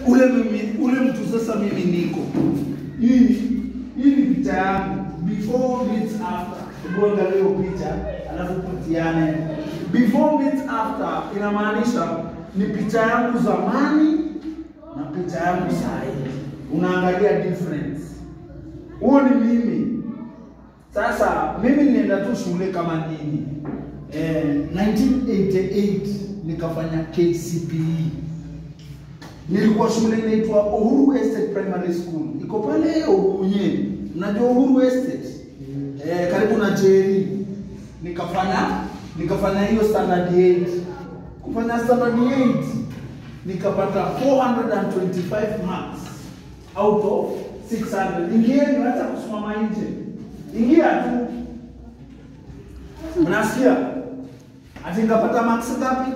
ule mimi, ule mtu sasa mimi niko hii hii ni picha yangu before meets after. Hebu angalia hiyo picha alafu patiane. Before meets after inamaanisha ni picha yangu zamani na picha yangu saa hii, unaangalia difference. Huo ni mimi. Sasa mimi nilienda tu shule kama nyinyi eh, 1988 nikafanya KCPE nilikuwa shule inaitwa Uhuru Estate Primary School, iko pale Uhunye. Mnajua Uhuru Estate eh, karibu na Jeri. Nikafanya nikafanya hiyo standard 8 kufanya standard 8 nikapata 425 marks out of 600. Ingieni, hata kusimama nje, ingia tu. Mnasikia? Ati nikapata marks ngapi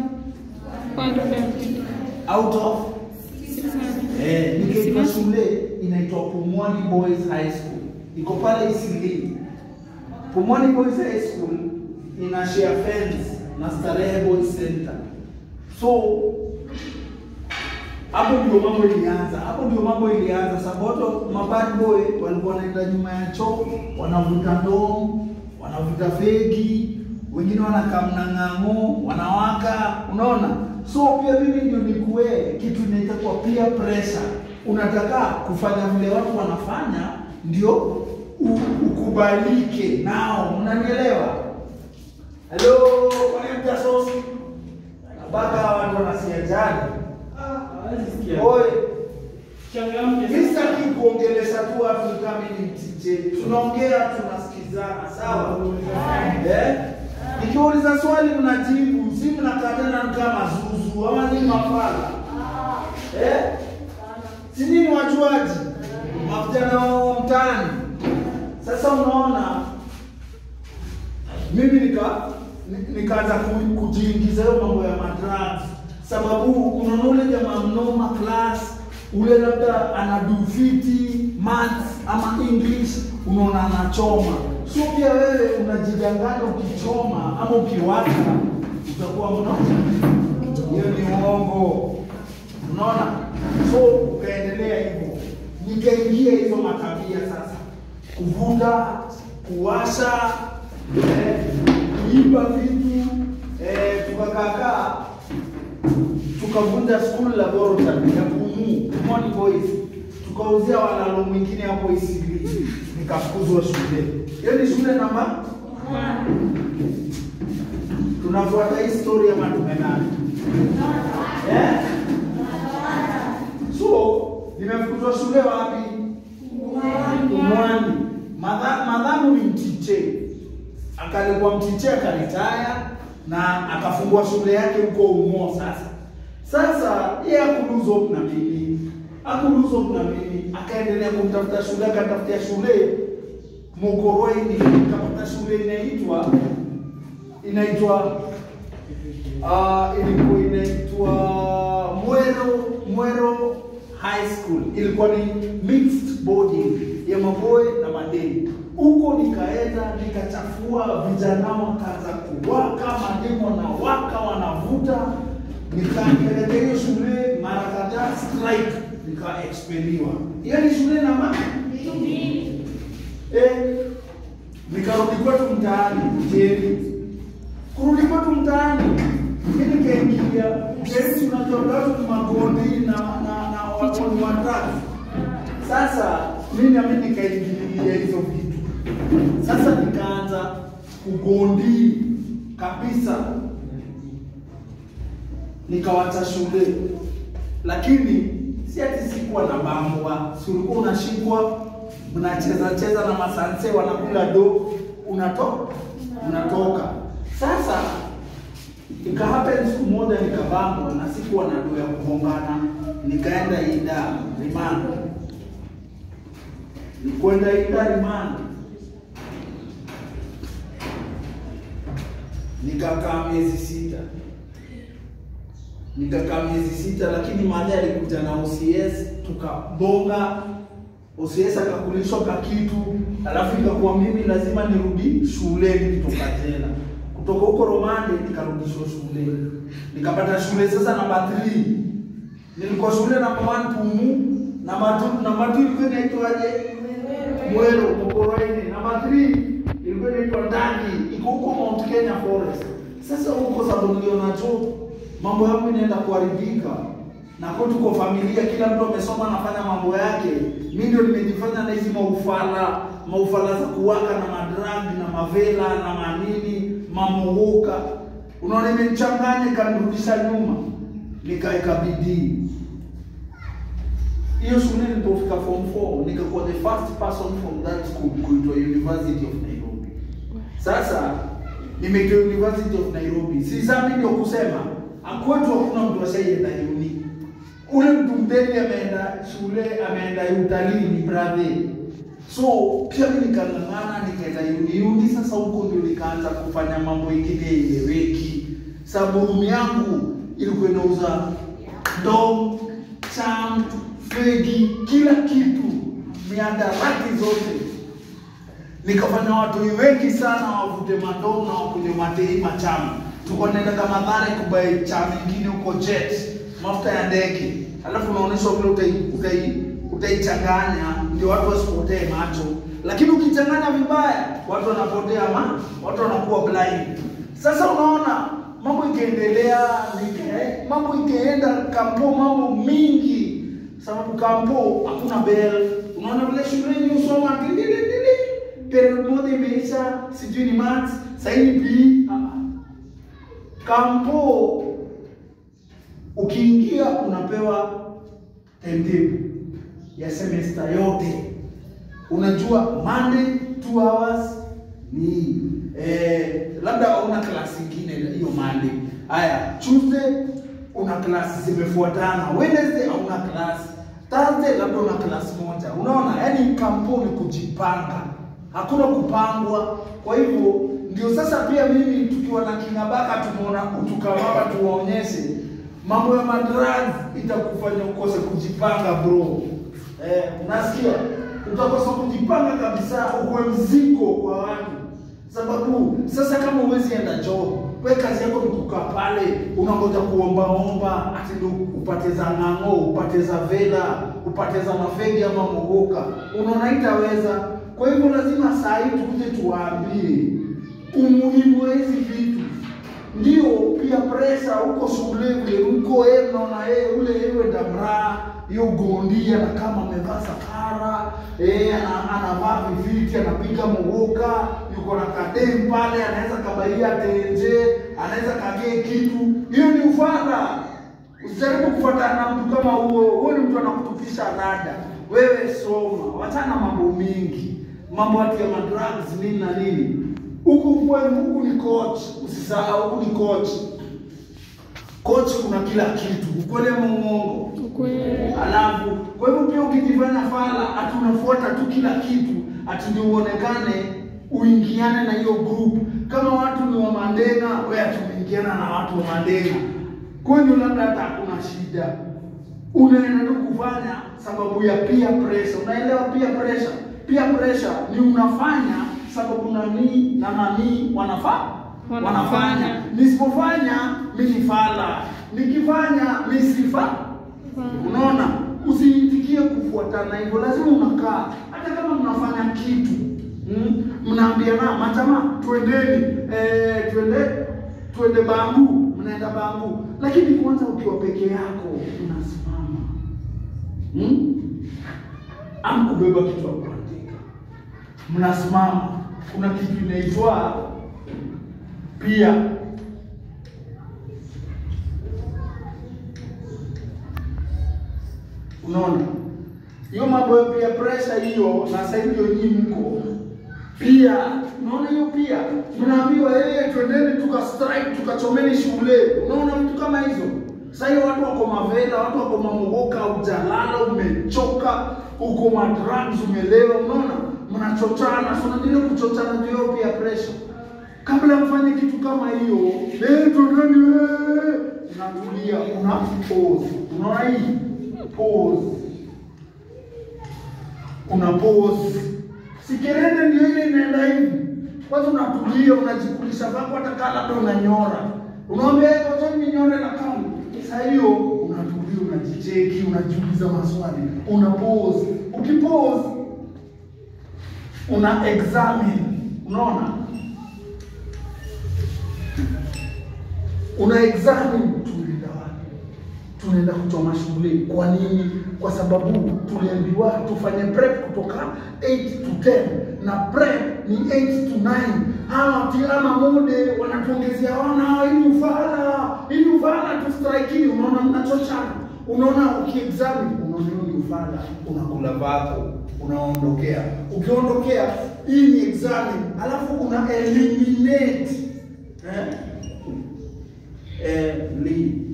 out of Eh, nikaitwa shule inaitwa Pumwani Boys High School. Iko pale Isili. Pumwani Boys High School ina share fence na Starehe Boys Center. So hapo ndio mambo ilianza. Hapo ndio mambo ilianza sababu mabad boy walikuwa wanaenda nyuma ya choo, wanavuta ndoo, wanavuta fegi, wengine wanakaa mnang'ang'o, wanawaka, unaona? So pia mimi ndio nikuwe kitu inaita kwa peer pressure. Unataka kufanya vile watu wanafanya ndio u- ukubalike nao, mnanielewa? Hello, kwa mtasosi mpaka watu wanasikia jani. Oi, mimi sitaki kuongelesha tu watu kama ni mtije. Tunaongea tunasikizana, sawa? Eh? Nikiuliza swali mnajibu, si mnakatana kama zuzu ama ni mafala. Eh? Si nini wajuaji? Mavijana wa mtaani. Sasa unaona mimi nika ni- nikaanza ku- kujiingiza hiyo mambo ya madrugs, sababu unaona ule jamaa mnoma class ule labda anadu fiti maths ama English, unaona anachoma. So pia wewe unajidanganya ukichoma ama ukiwaka utakuwa mno, hiyo ni uongo, unaona. So ukaendelea hivyo, nikaingia hizo matabia sasa, kuvuta, kuwasha eh, kuiba vitu eh, tukakakaa tukavunja school laboratory ya Pumu Pumwani Boys, tukauzia walalo mwingine hapo Isili, nikafukuzwa shule. Hiyo ni shule namba tunafuata hii story ama tumenani eh? So nimefukuzwa shule wapi? Pumwani. Madha- Madhamu ni mtiche, akalikuwa mtiche akaritaya na akafungua shule yake huko Umo. Sasa sasa yeye akuluzo na mimi akuluzo na mimi, akaendelea kumtafuta shule, akatafutia shule Mokoroini, akapata shule inaitwa inaitwa uh, ilikuwa inaitwa Mwero Mwero High School. Ilikuwa ni mixed boarding ya maboy na madeni. Huko nikaenda nikachafua, vijana wakaanza kuwaka, mademo na waka wanavuta, nikaendelea hiyo shule mara kadhaa, strike nika expeliwa. Hiyo ni shule namba eh, nikarudi kwetu mtaani Jeri kurudi kwetu mtaani, mimi nikaingia Jeri, unajua watu ni magondi na na na watu ni watatu. Sasa mimi na mimi nikaingilia hizo vitu. Sasa nikaanza kugondi kabisa, nikawacha shule, lakini si ati sikuwa na bambwa, si ulikuwa unashikwa mnacheza cheza na masanse wanakula do, unatoka unatoka. Sasa ika happen siku moja nikabambwa na sikuwa na do ya kugombana, nikaenda ida rimando, nikwenda ida rimando nikakaa miezi sita nikakaa miezi sita, lakini mahali alikuja na OCS tukabonga. OCS akakulishwa ka kitu, alafu ikakuwa mimi lazima nirudi shuleni kutoka jela. Kutoka huko Romande nikarudishwa shule, nikapata shule sasa namba 3 Nilikuwa shule namba 1 Pumu, namba 2 namba 2 ilikuwa inaitwaje? Mwero Mokoroini. Namba 3 ilikuwa inaitwa Ndani, iko huko Mount Kenya Forest. Sasa huko sababu niliona tu mambo yangu inaenda kuharibika na kwa tuko familia, kila mtu amesoma anafanya mambo yake. Mimi ndio nimejifanya na hizi maufala maufala za kuwaka na madragi na mavela na manini mamohoka, unaona, imenichanganya ikanirudisha nyuma, nikaeka bidii hiyo shule nilipofika form 4 nikakuwa the first person from that school kuitwa University of Nairobi. Sasa nimeitwa University of Nairobi, si sasa ndio kusema akwetu hakuna mtu ashaenda uni. Ule mtu mdeni ameenda shule, ameenda utalii ni brother. So pia mimi nikang'ang'ana nikaenda uni. Uni sasa huko ndio nikaanza kufanya mambo ingine eleweki. Sababu room yangu ilikuwa inauza ndoo, cham, fegi, kila kitu, miadarati zote. Nikafanya watu wengi sana wavute mandoo na wakunywe matei machamu. Tulikuwa tunaenda kama Mathare kubai chama ingine huko jet, mafuta ya ndege, alafu unaonyeshwa vile utai utai utaichanganya ndio watu wasipotee macho, lakini ukichanganya vibaya watu wanapotea ma watu wanakuwa blind. Sasa unaona mambo ikaendelea, nika- mambo ikaenda kampo, mambo mingi, sababu kampo hakuna bell. Unaona vile shuleni usoma tililili, period moja imeisha, sijui ni maths, sasa ni PE. Ah, Kampo ukiingia unapewa timetable ya semester yote. Unajua Monday 2 hours ni eh, labda hauna klasi ingine hiyo Monday. Haya, Tuesday una klasi zimefuatana, Wednesday hauna klasi, Thursday labda una klasi moja. Unaona, yaani kampo ni kujipanga, hakuna kupangwa. Kwa hivyo ndio sasa pia mimi tukiwa na Kingabaka tumeona tukawapa tuwaonyeshe mambo ya madrags itakufanya ukose kujipanga bro. Eh, unasikia? Utakosa kujipanga kabisa, ukuwe mzigo kwa watu, sababu sasa kama huwezi enda job, we kazi yako ni kukaa pale unangoja kuombaomba, ati ndio upate za ng'ang'o, upate za vela, upate za mafegi ama mogoka, unaona itaweza. Kwa hivyo lazima saa hii tukuje tuwaambie umuhimu wa hizi vitu ndio pia presa huko shule vile huko yeye mnaona yeye ule yeye damra hiyo gondia na kama amevaa sakara eh ana- anavaa viviti anapiga mogoka yuko na kadem pale anaweza kabaia tenje anaweza kagee kitu hiyo ni ufala usijaribu kufuatana na mtu kama huo huo ni mtu anakutupisha rada wewe soma wachana mambo mingi mambo ati ya madrugs nini na nini huku kwenu huku ni coach usisahau huku ni coach coach kuna kila kitu ukweli ama uongo Ukweli. alafu kwa hivyo pia ukijifanya fala ati unafuata tu kila kitu ati ndio uonekane uingiane na hiyo group kama watu ni wa Mandenga wewe ati unaingiana na watu wa Mandenga kwenu labda hata hakuna shida unaenda tu kufanya sababu ya peer pressure unaelewa peer pressure peer pressure ni unafanya sababu nani na nani wanafaa Wanafanya. wanafanya nisipofanya mimi ni fala nikifanya mimi sifa Unaona, usiitikie kufuatana hivyo, lazima unakaa. Hata kama mnafanya kitu mm, mnaambiana matama, twendeni eh, twende twende Bangu, mnaenda Bangu, lakini kwanza ukiwa peke yako unasimama mm? ama kubeba kitu ya kuandika, mnasimama. Kuna kitu inaitwa pia Unaona hiyo mambo ya peer pressure hiyo, na sasa hivi ndio nyinyi mko pia. Unaona hiyo pia, mnaambiwa yeye, twendeni tuka strike tukachomeni shule. Unaona vitu kama hizo. Sasa hiyo watu wako mavela, watu wako mamogoka, ujalala, umechoka, uko madrugs, umelewa. Unaona mnachochana, so unajua kuchochana ndio hiyo peer pressure. Kabla mfanye kitu kama hiyo, eh, twendeni eh, unatulia, una pause. Unaona hii pause una pause. Sikerende ndio ile inaenda hivi. Kwanza unatulia, unajikulisha vako, hata kama labda unanyora. Unamwambia yeye ngoja ninyore na kama. Sasa hiyo unatulia, unajicheki, unajiuliza maswali, una pause. Ukipause una examine, unaona, una examine, tunaenda wapi? Tunaenda kuchoma shughuli. Kwa nini? Kwa sababu tuliambiwa tufanye prep kutoka 8 to 10 na prep ni 8 to 9. Hawa tiama mude wanatuongezea wana ili ufala ili ufala tu strike. Unaona, mnachochana. Unaona, ukiexamine unaona ni ufala, unakula vako unaondokea. Ukiondokea, hii ni examine, alafu una eliminate eh? Eliminate.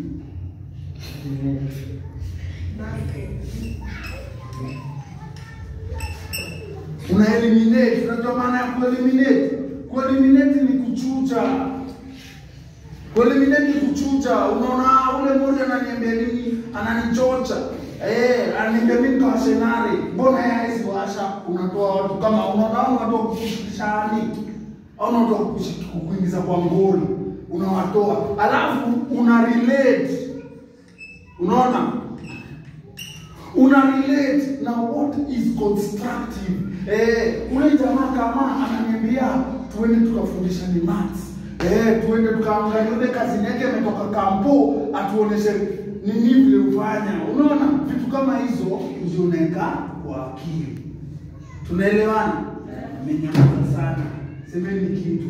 una eliminate. Unajua maana ya kueliminate? Kueliminate ni kuchuja. Kueliminate ni kuchuja. Unaona ule mmoja ananiambia nini? Ananichocha. Eh, ananiambia mimi kwa senari. Mbona yeye hizi washa unatoa watu kama unaona unatoa kushikishani. Au unatoa kukuingiza kwa ngoli. Unawatoa. Alafu una relate. Unaona? una relate na what is constructive. Eh, ule jamaa kama ananiambia tuende tukafundisha ni maths. Eh, tuende tukaangalia ule kazi yake ametoka kampo atuoneshe nini vile ufanya. Unaona vitu kama hizo ndio unaweka kwa akili. Tunaelewana? Mmenyamaza sana. Semeni kitu.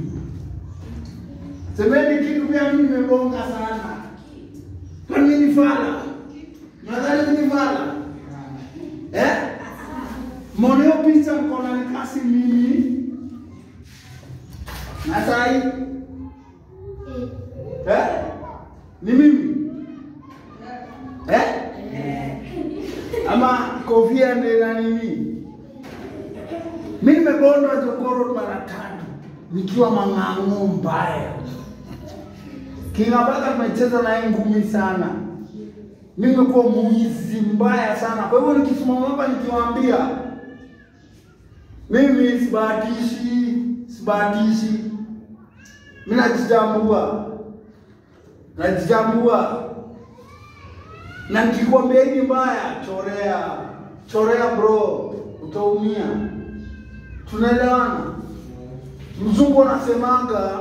Semeni kitu pia mimi nimebonga sana. Kwa nini fala? Nadhani ni fala. Eh? Moneo picha mkona nikasi mimi. Na sai? Eh? Ni mimi? Eh? Ama kofia ndio na nini? Mimi nimebondwa jokoro mara tatu nikiwa mang'ang'o mbaya. Kingabaka tumecheza naye ngumi sana. Mimi nimekuwa mwizi mbaya sana. Kwa hivyo nikisimama hapa nikiwaambia mimi sibahatishi, sibahatishi. Mimi najitambua. Najitambua. Na nikikwambia hii mbaya, chorea. Chorea bro, utaumia. Tunaelewana? Mzungu anasemanga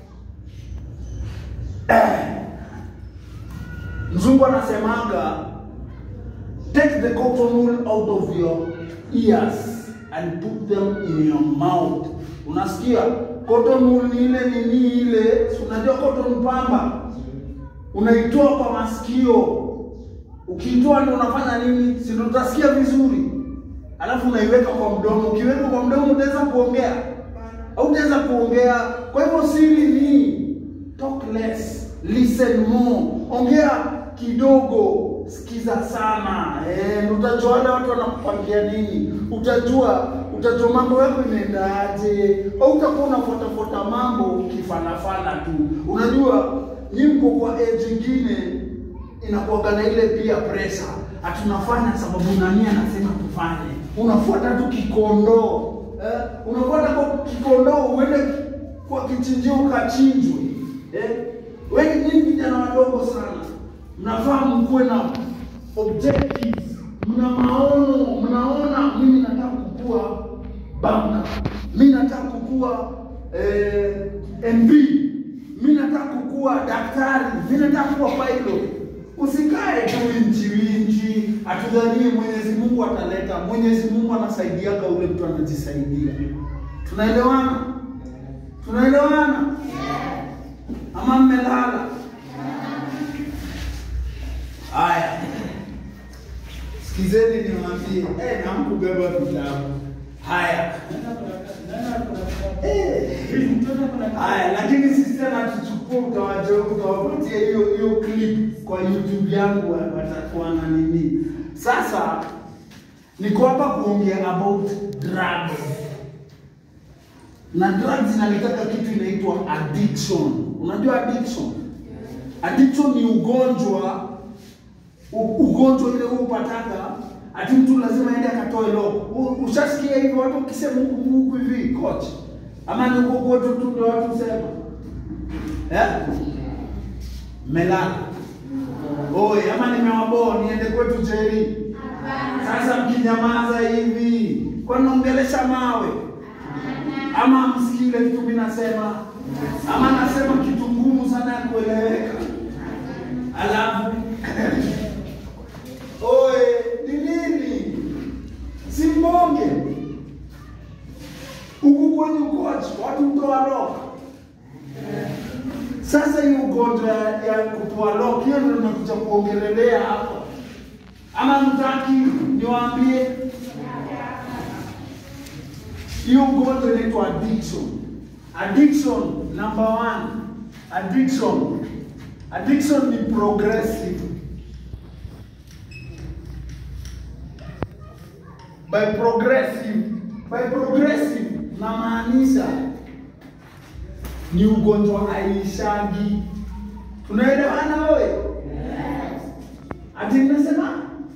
eh, Mzungu anasemanga take the cotton wool out of your ears and put them in your mouth. Unasikia? Cotton wool ni ile nini ile, si unajua cotton pamba, unaitoa kwa masikio. Ukiitoa ndio unafanya nini? Si ndio utasikia vizuri, alafu unaiweka kwa mdomo. Ukiweka kwa mdomo utaweza kuongea au utaweza kuongea. Kwa hivyo siri ni talk less, listen more. Ongea kidogo, sikiza sana. Eh, utajua wale watu wanakupangia nini, utajua utajua mambo yako inaendaje, au utakuwa unafuatafuata mambo kifanafana tu. Unajua nyi mko kwa age ingine inakuwaga na ile pia pressure, hatunafanya sababu nani anasema tufanye, unafuata tu kikondoo eh, unafuata kwa kikondoo uende kwa kichinjio ukachinjwe eh. Wengi nyinyi vijana wadogo sana, mnafaa mkuwe na objectives, mna maono, mnaona mimi nataka kukua banka, mimi nataka kukua eh, MB, mimi nataka kukua daktari, mimi nataka kuwa pilot. Usikae tu inchi inchi, atudhanie Mwenyezi Mungu ataleta. Mwenyezi Mungu anasaidiaga ule mtu anajisaidia. Tunaelewana? Tunaelewana? Ama mmelala? Haya, sikizeni niwaambie, eh, namkubeba vitabu haya Eh. Haya, lakini sisi tena tuchukue, utawaje utawapatia hiyo hiyo clip kwa YouTube yangu, watakuwa na nini. Sasa niko hapa kuongea about drugs, na drugs inaletaka kitu inaitwa addiction. Unajua addiction? Addiction ni ugonjwa u- ugonjwa ile upataka ati mtu lazima aende akatoe loko. U- Ushasikia hivyo watu ukisema huku huku hivi coach, ama ni huko kwetu tu ndio watu sema eh, melala Oi, ama nimewaboa niende kwetu jeri. Sasa mkinyamaza hivi, kwa naongelesha mawe ama msikii ile kitu mimi nasema, ama nasema kitu ngumu sana ya kueleweka, alafu oe, ni nini? Si mbonge huku kwenye ukochi watu mtoa loka. Sasa hii ugonjwa ya ya kutoa loka, hiyo ndio nakuja kuongelelea hapa, ama mtaki niwaambie hiyo ugonjwa inaitwa addiction. Addiction number one, addiction. Addiction ni progressive. By progressive, by progressive namaanisha ni ugonjwa aishagi. Tunaelewana wewe? Ati nimesema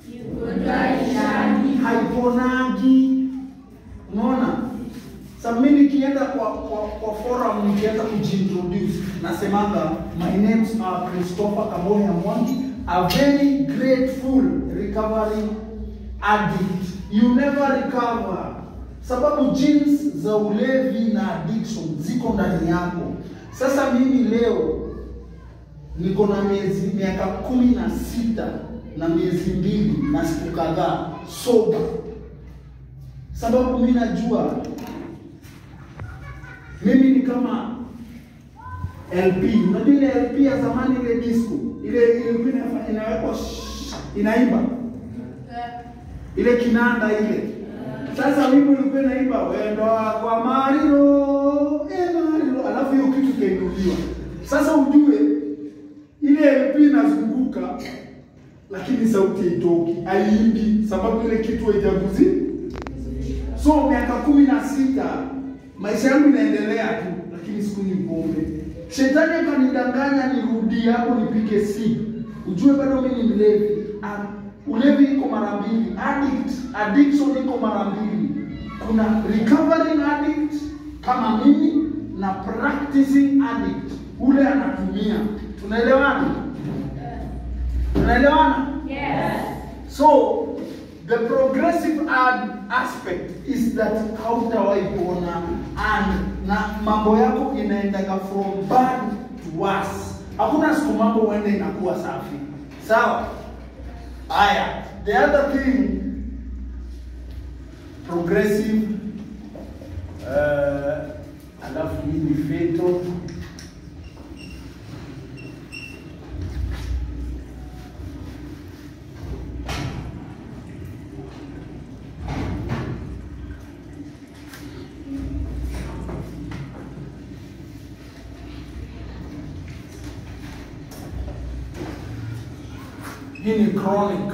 haiponagi. Unaona? Sasa mimi nikienda kwa kwa, kwa forum nikianza kujiintroduce nasemanga my names are Christopher Kaboya Mwangi a very grateful recovering addict you never recover sababu genes za ulevi na addiction ziko ndani yako sasa mimi leo niko na miezi miaka kumi na sita na miezi mbili na siku kadhaa soba sababu mi najua mimi ni kama LP. Unajua ile LP ya zamani ile disco ile ilikuwa inafa- inawekwa shh, inaimba ile kinanda ile. Sasa wimbo ulikuwa inaimba wendo kwa Mariro, eh Mariro, alafu hiyo kitu ikainuliwa. Sasa ujue ile LP inazunguka lakini sauti haitoki, haiimbi sababu ile kitu haijaguzi. So miaka kumi na sita maisha yangu inaendelea tu, lakini sikunywi pombe. Shetani akanidanganya nirudi hapo nipike si ujue bado mimi ni mlevi. Um, ulevi iko mara mbili, addict, addiction iko mara mbili. Kuna recovering addict kama mimi na practicing addict, ule anatumia. Tunaelewana? Tunaelewana? So the progressive ad aspect is that hautawahi kuona and na mambo yako inaendaga from bad to worse. Hakuna siku mambo uende inakuwa safi, sawa? Haya, the other thing progressive uh, alafu hii ni fatal hii ni chronic.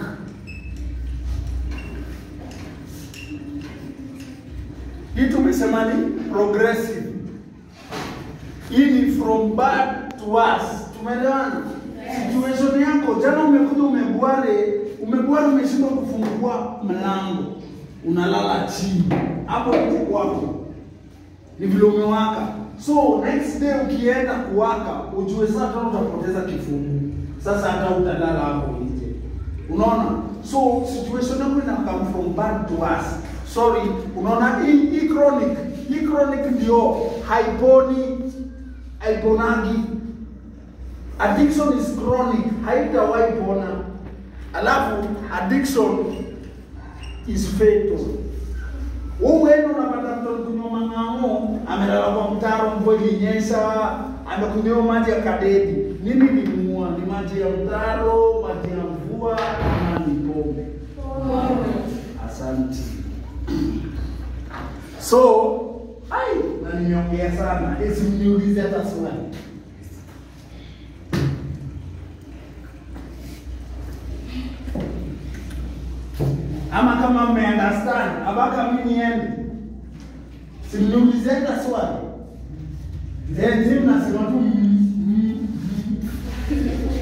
Hii tumesema ni progressive. Hii ni from bad to worse. Tumeelewana? Situation yako jana, umekuja umebware, umebware, umeshindwa kufungua mlango, unalala chini hapo nje kwako, ni vile umewaka. So next day ukienda kuwaka, ujue sasa tena utapoteza kifungu. Sasa hata utalala hapo nje, unaona? So situation yako ina come from bad to worse. Sorry, unaona hii hii chronic, hii chronic ndio haiponi, haiponagi. Addiction is chronic, haitawahi pona. Alafu addiction is fatal. Uwendo unapata mtu alikunywa mang'ang'o, amelala kwa mtaro, mvua ilinyesha, amekunywa maji ya kadedi. Nini limuua? Ni maji ya mtaro, maji ya mvua, ama ni pombe? Asante. So, ai, na nimeongea sana, esi mniulize hata swali. Ama kama mmeunderstand, abaka mimi niende. Simniulize hata swali. Then zim nasema tu mm, mm, mm.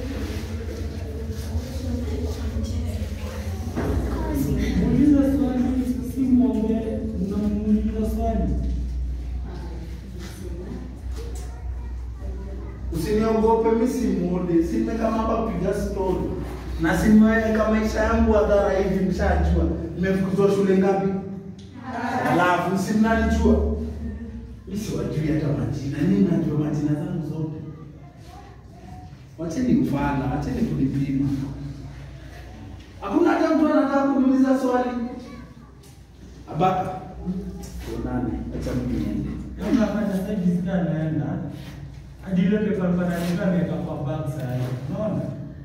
Muuliza swali, si mwombe, mnamuuliza swali. Usinio Msiniogope, mimi si mode, simeka hapa kupiga story na simeweka maisha yangu hadhara hivi, mshajua nimefukuzwa shule ngapi? Alafu si mnanijua mimi siwajui hata majina, mimi najua majina zangu zote. Wacheni ufala, wacheni kulipima. Hakuna hata mtu anataka kuniuliza swali. Abaka, tuonane, acha mimi niende. Unafanya sasa jisikia anaenda. Hadi ile pepa panalika ameweka kwa bag sasa. Unaona?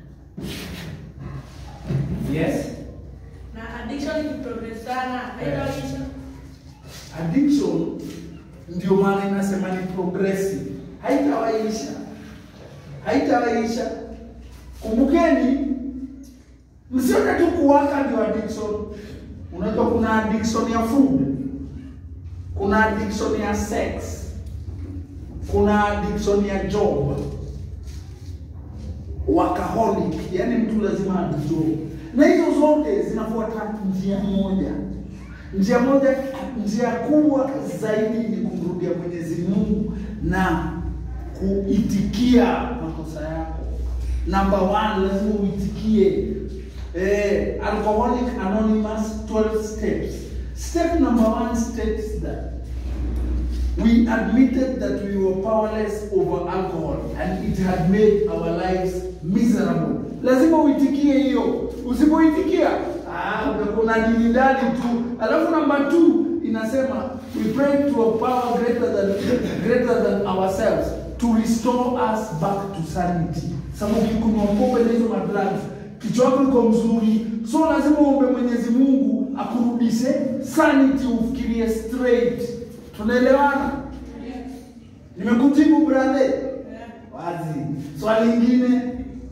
Yes. Na addiction ni progress sana. Haitaisha. Addiction ndio maana inasema ni progressive, haitawaisha, haitawaisha. Kumbukeni, msione tu kuwaka ndio addiction. Unajua kuna addiction ya food, kuna addiction ya sex, kuna addiction ya job, workaholic, yani mtu lazima ajijob, na hizo zote zinafuata njia moja. Njia moja, njia kubwa zaidi ni kumrudia Mwenyezi Mungu na kuitikia makosa yako. Number one, lazima uitikie. Eh, Alcoholic Anonymous 12 steps. Step number one states that we admitted that we were powerless over alcohol and it had made our lives miserable. Lazima uitikie hiyo. Usipoitikia, ah, utakuwa unadilidali tu. Alafu namba 2 inasema we pray to a power greater than greater than ourselves to restore us back to sanity. Sababu ukikunywa pombe na hizo madrugs, kichwa chako iko mzuri, so lazima uombe Mwenyezi Mungu akurudishe sanity, ufikirie straight. Tunaelewana? Nimekujibu brother? Wazi. Swali lingine.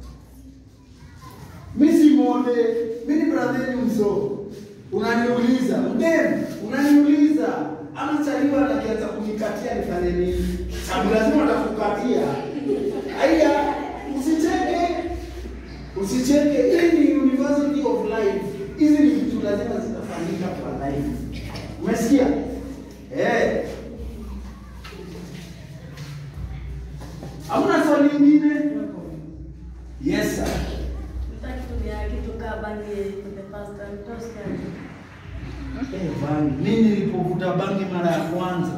Mimi si mode, mimi ni brother ni mzo. Unaniuliza, mdem, unaniuliza ama chaliwa anakianza kunikatia nifanye nini? Sababu lazima atakukatia. Aya, usicheke. Usicheke. Hii ni University of Life. Hizi ni vitu lazima zitafanyika kwa life. Umesikia? Eh. Hamna swali lingine? Yes sir. Nitakutumia kitu kama bangi for the first time. Toscan. Eh, bangi. Mimi nilipovuta bangi mara ya kwanza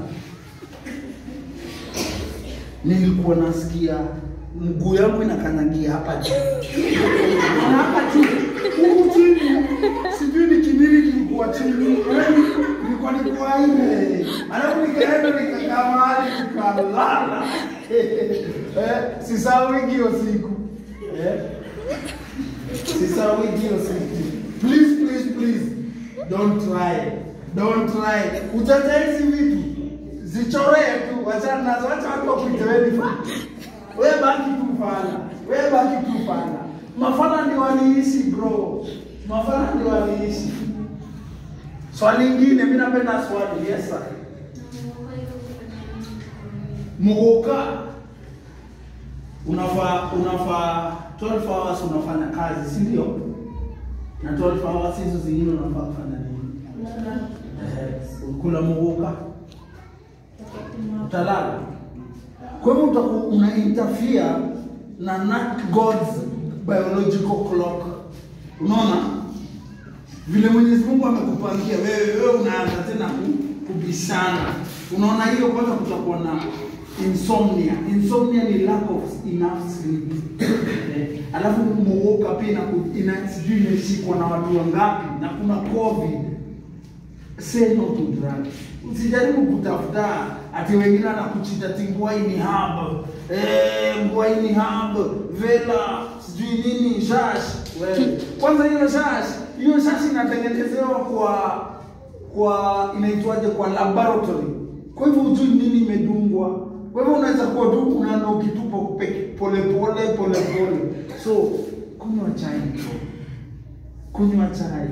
nilikuwa nasikia mguu yangu inakanyagia hapa juu. Na hapa juu. Huku chini. Sijui ni kinini kilikuwa chini. Yaani, Nilikuwa nikuwa ile. Alafu nikaenda nikakaa mahali nikalala. Eh, sisahau hiyo siku. Eh? Sisahau hiyo siku. Please, please, please. Don't try. Don't try. Utacha hizi vitu. Zichoree tu. Wachana nazo. Wacha watu wakuite wewe ni fala. Wewe baki tu fala. Wewe baki tu fala. Mafala ndio waliishi bro. Mafala ndio waliishi. Swali lingine, mimi napenda swali. Yes sir. Muguka unafaa unafaa 12 hours unafanya kazi, si ndio? Na 12 hours hizo zingine unafaa kufanya nini? Eh, kula muguka, utalala. Kwa hivyo utakuwa una interfere na not God's biological clock. Unaona vile Mwenyezi Mungu amekupangia wewe, wewe unaanza tena ku- kubishana. Unaona hiyo, kwanza kutakuwa na insomnia. Insomnia ni lack of enough sleep. Eh, Alafu muoka pia ina, ina sijui imeshikwa na watu wangapi na kuna covid say no to drugs. Usijaribu kutafuta ati wengine anakuchita ti ngwaini hub eh, ngwaini hub vela sijui nini shash. Wewe kwanza hiyo shash, hiyo shash inatengenezewa kwa kwa inaitwaje, kwa laboratory. Kwa hivyo hujui nini imedungwa. Kwa hivyo unaweza kuwa tu unaenda ukitupa peke- pole pole pole pole. So kunywa chai bro, kunywa chai.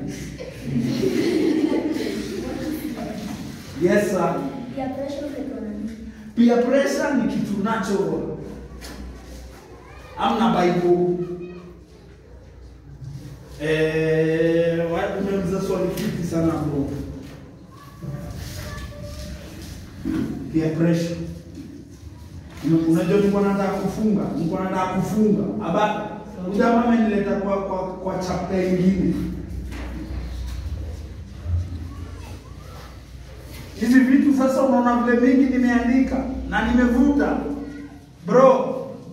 Yes sir. Ya pressure unaitwa nani? Peer pressure ni kitu natural. Amna Bible. Eh, wa- umeuliza swali fiti sana bro. Peer pressure. Ume- unajua nilikuwa nataka kufunga, nilikuwa nataka kufunga. Aba jamaa amenileta kwa kwa kwa chapter nyingine. Hizi vitu sasa unaona vile mingi nimeandika na nimevuta. Bro.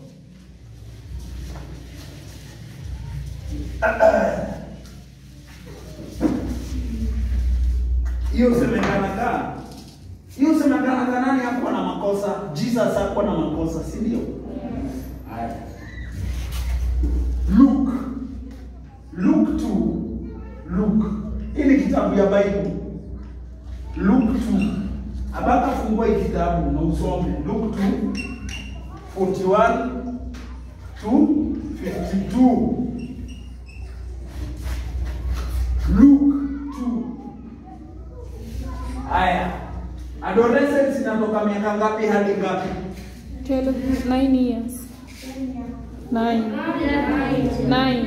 Hiyo semekana kaa. Hiyo semekana kaa nani hakuwa na makosa? Jesus hakuwa na makosa, si ndio? Haya. Luke. Luke 2. Luke. Hii ni kitabu ya Bible. Luke 2. Abaka fungua hii kitabu na usome. Luke 2 41 to 52. Luke 2. Haya. Adolescence inatoka miaka ngapi hadi ngapi? 12, 9 years. 9. 9.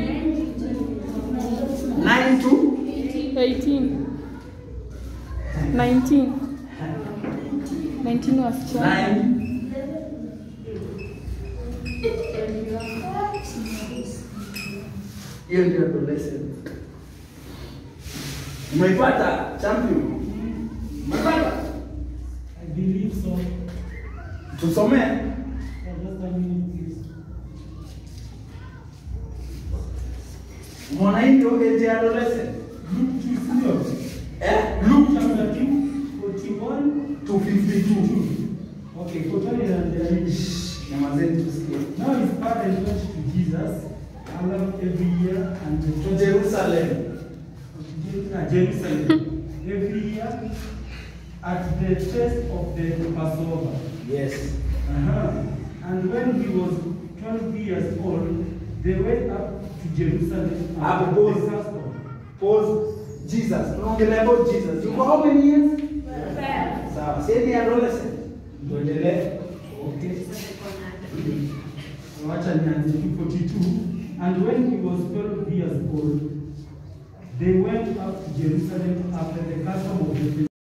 9 to 18. 19. 19 wasichana. 9. Hiyo ndio adolescence. Umeipata champion? Umeipata? I believe so. Tusomee. For just a minute, please. Umeona hii ndio age ya adolescent? Luke 2, sio? Eh? Luke Chapter 2, 41 to 52. Okay, kutani na ndani. Nyamazeni tusikie. Now his parents went to Jesus along every year and To Jerusalem. uh, Jerusalem every year at the feast of the Passover. Yes. Uh-huh. And when he was 12 years old, they went up to Jerusalem Hapo and pause. the custom. Pause. Jesus. Tunaongelea about Jesus. Yuko how many years? Sawa. Si ni adolescent. Tuendelee. Okay. Wacha nianze tu 42. And when he was 12 years old, they went up to Jerusalem after the custom of the